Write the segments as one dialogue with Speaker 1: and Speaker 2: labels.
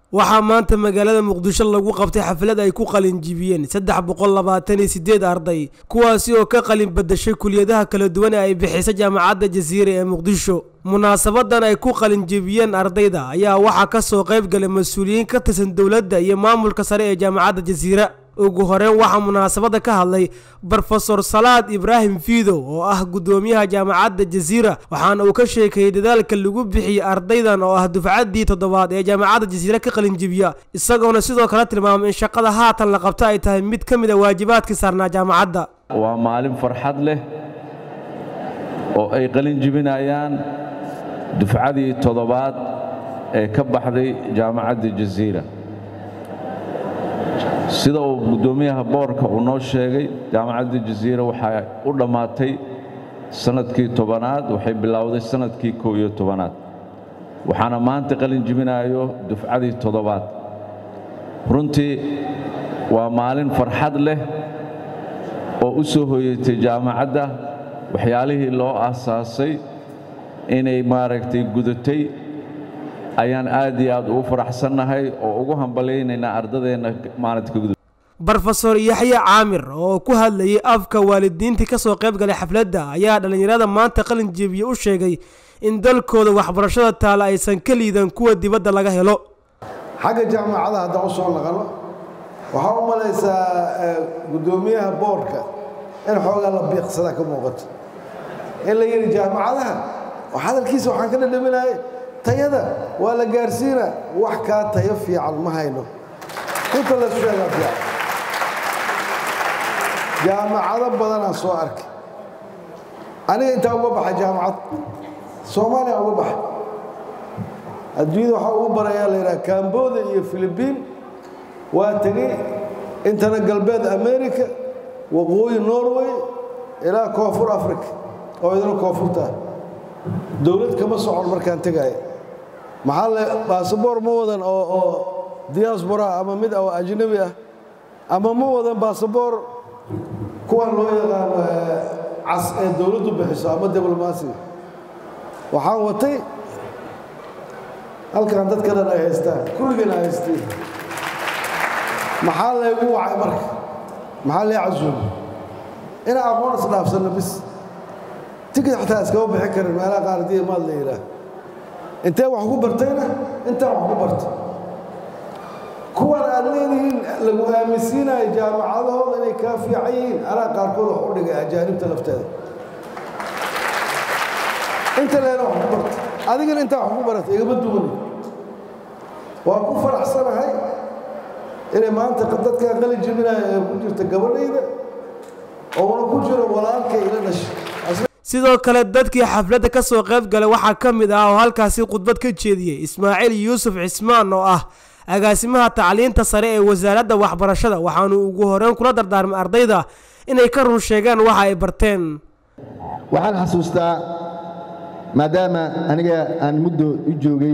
Speaker 1: waxaa maanta magaalada muqdisho lagu qabtay xaflad ay ku qalinjibiyeen saddex boqol labaatan iyo sideed arday kuwaasi oo ka qalin badashay kuliyadaha kala duwan ee ay bixisa jaamacadda jasiira ee muqdisho munaasabadan ay ku qalinjibiyeen ardayda ayaa waxaa kasoo qayb galay mas-uuliyiin ka tirsan dowladda iyo maamulka sare ee jaamacadda jasiira ugu horeyn waxaa munaasabada ka hadlay brofesor salaad ibraahim fiidow oo ah guddoomiyaha jaamacadda jasiira waxaana uu ka sheekeeyey dadaalka lagu bixiyey ardaydan oo ah dufcaddii toddobaad ee jaamacadda jasiira ka qalinjibiya isagoona sidoo kale tilmaamay in shaqada haatan la qabto ay tahay mid ka mid a waajibaadkii saarnaa jaamacadda
Speaker 2: waa maalin farxad leh oo ay qalinjibinayaan dufcadii toddobaad ee ka baxday jaamacadda jasiira sida uu guddoomiyaha boorka uu noo sheegay jaamacadda jasiira waxay u dhammaatay sannadkii tobanaad waxay bilowday sannadkii kow iyo tobanaad waxaana maanta qalin jibinayo dufcadii toddobaad runtii waa maalin farxad leh oo u soo hoyatay jaamacadda waxyaalihii loo aasaasay inay maaragtay gudatay ayaan aad iyo aad ugu faraxsannahay oo ugu hambalaynaynaa ardadeenna maalinta ka gudub
Speaker 1: brofesor yaxye caamir oo ku hadlayay afka waalidiintii ka soo qayb galay xafladda ayaa dhallinyarada maanta qalin jebiye u sheegay in dalkooda waxbarashada taala aysan ka liidan kuwa dibadda laga helo
Speaker 3: xagga jaamacadaha haddaan u soo naqano waxaa u malaysaa guddoomiyaha boorka in xoogaa la biiqsadaa ka muuqato in la yidhi jaamacadaha hadalkiisa waxaan ka dhadhaminaya tayada waa la gaarsiina wax kaa tayo fiican ma hayno inta la sheegaa fiican jaamacado badanaan soo arkay aniga intaa uga baxa jaamacad soomaaliya uga baxa adduunyada waxaa ugu barayaa la yidhaha cambodia iyo philibiin waa tegey intana galbeed america waqooyi norway ilaa koonfur africa oo idina koonfurta ah dowlad kama socon markaan tegaya maxaa le basaboor ma wadan oo oo diaasboraa ama mid oo ajnabi ah ama ma wadan basaboor kuwan loo yaqaano cas ee dowladdu bixiso ama diblomaasiga waxaan watay halkan dadka dhan ay haystaan kulligeen ay haysteen maxaa laygu wacay marka maxaa lee casuumay inaa aqoon isdhaafsanno bis tikid xataa iskama bixi karin meelaha qaar haddii maad la yidhaah intee wax ku bartayna intaan wax ku bartay kuwan aad leedihiin lagu aaminsiinayo jaamacadahooda inay kaa fiican yihiin anaa qaarkood wax u dhigay ajaanibta lafteeda inta leena wax ku bartay adigana intaa wax ku baratay igama duwani waa ku faraxsanahay inay maanta dadkaa qali jebinayo ee ku jirta gabadhayda oona ku jiro walaalkay ila dhashay
Speaker 1: sidoo kale dadkii xafladda ka soo qayb galay waxaa ka mid ah oo halkaasi khudbad ka jeediyey ismaaciil yuusuf cismaan oo ah agaasimaha tacliinta sare ee wasaaradda waxbarashada waxaanu ugu horeyn kula dardaarmay ardayda inay ka run sheegaan waxa ay barteen
Speaker 4: waxaan xasuustaa maadaama aniga aan muddo u joogay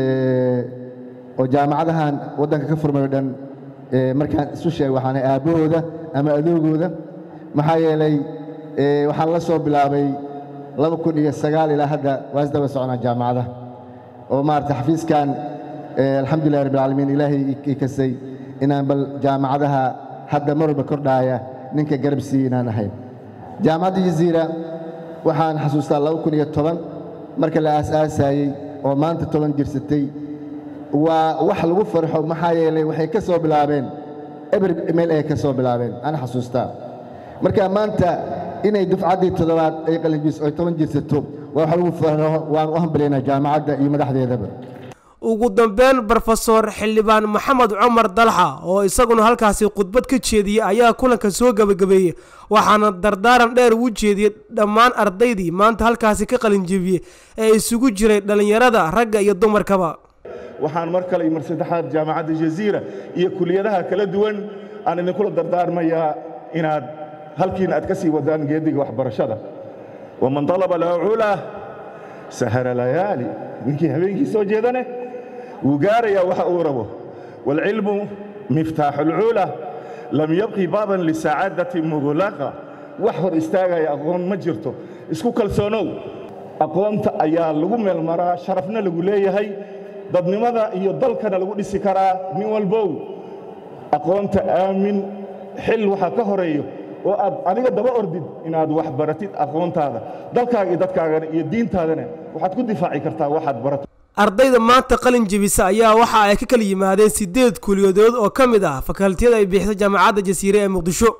Speaker 4: oo jaamacadahan waddanka ka furmay o dhan markaan isu sheeg waxaana aabbahooda ama adoogooda maxaa yeelay waxaan la soo bilaabay laba kun iyo sagaal ilaa hadda waa isdaba soconaa jaamacada oo maarata xafiiskan alxamdulilah rabbilcaalamiin ilaahay i kasay inaan bal jaamacadaha hadda mar walba kordhaaya ninka garab siiye inaan ahayn jaamacadda jaziira waxaan xasuustaa laba kun iyo toban marka la aas-aasayey oo maanta toban jirsatay waa wax lagu farxo maxaa yeelay waxay ka soo bilaabeen eber meel ay ka soo bilaabeen aan xasuustaa marka maanta inay dufcaddii toddobaad ay qalinjis oy toban jirsato waa wax lagu farxo waan u hambalaynaa jaamacadda iyo madaxdeedaba
Speaker 1: ugu dambeyn brofesor xildhibaan maxamed cumar dalxa oo isaguna halkaasi khudbad ka jeediyey ayaa kulanka soo gebagabeeyey waxaana dardaaran dheer ugu jeediyey dhammaan ardaydii maanta halkaasi ka qalinjebiyey ee isugu jiray dhallinyarada ragga iyo dumarkaba
Speaker 5: waxaan mar kale iyo mar saddexaad jaamacadda jaziira iyo kuliyadaha kala duwan aan idinkula dardaarmayaa inaad halkiin aad ka sii wadaan geediga waxbarashada waman dalaba alcula sahara layaali ninkii habeenkii soo jeedane wuu gaarayaa waxa uu rabo waalcilmu miftaaxu alcula lam yabqi baaban lisacaadati muglaqa wax hor istaagaya aqoon ma jirto isku kalsoonow aqoonta ayaa lagu meelmaraa sharafna lagu leeyahay dadnimada iyo dalkana lagu dhisi karaa nin walbow aqoonta aamin xil waxaa ka horeeyo oo aad adiga daba ordid inaad wax baratid aqoontaada dalkaaga iyo dadkaagana iyo diintaadana waxaad ku difaaci kartaa waxaad barato
Speaker 1: ardayda maanta qalin jebisa ayaa waxa ay ka kala yimaadeen siddeed kuliyadood oo ka mid ah fakaaltiyada ay bixisa jaamacadda jasiire ee muqdisho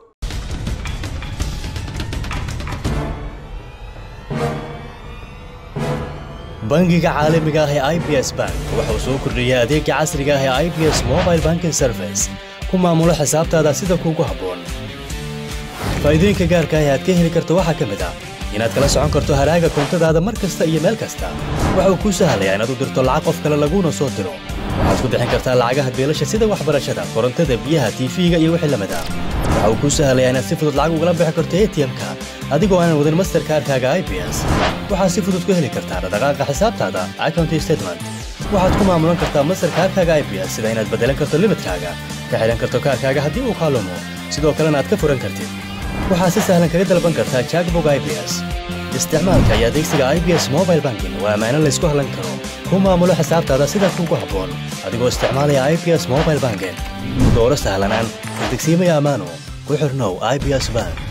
Speaker 6: bangiga caalamiga ah ee i b s bank wuxuu soo kordhiyey adeega casriga ah ee i b s mobile banking service ku maamulo xisaabtaada sida kuugu habboon faa'iidooyinka gaarka ah ee aad ka heli karto waxaa ka mid ah inaad kala socon karto haraaga koontadaada mar kasta iyo meel kasta waxa uu kuu sahlayaa inaad u dirto lacag qof kale laguuna soo diro waxaad ku bixin kartaa lacagaha beelasha sida waxbarashada korontada biyaha tiifiga iyo wixii lamid ah waxa uu kuu sahlayaa inaad si fudud lacag ugala bixi karto atm-ka adigoo aanan wadin masterkaarkaaga i b s waxaad si fudud ku heli kartaa dhaqdhaqaaqa xisaabtaada account statement waxaad ku maamulan kartaa masterkaarkaaga i b s sida inaad beddelan karto limidkaaga ka xidhan karto kaarkaaga haddii uu kaalumo sidoo kalena aad ka furan kartid waxaad si sahlan kaga dalban kartaa jackbog i b s isticmaalka iyo adeegsiga i b s mobile banking waa ammaano laysku hallan karo ku maamulo xisaabtaada sida kuugu habboon adigoo isticmaalaya i b s mobile banking dooro sahlanaan degsiimaya ammaano ku xirnow i b s bank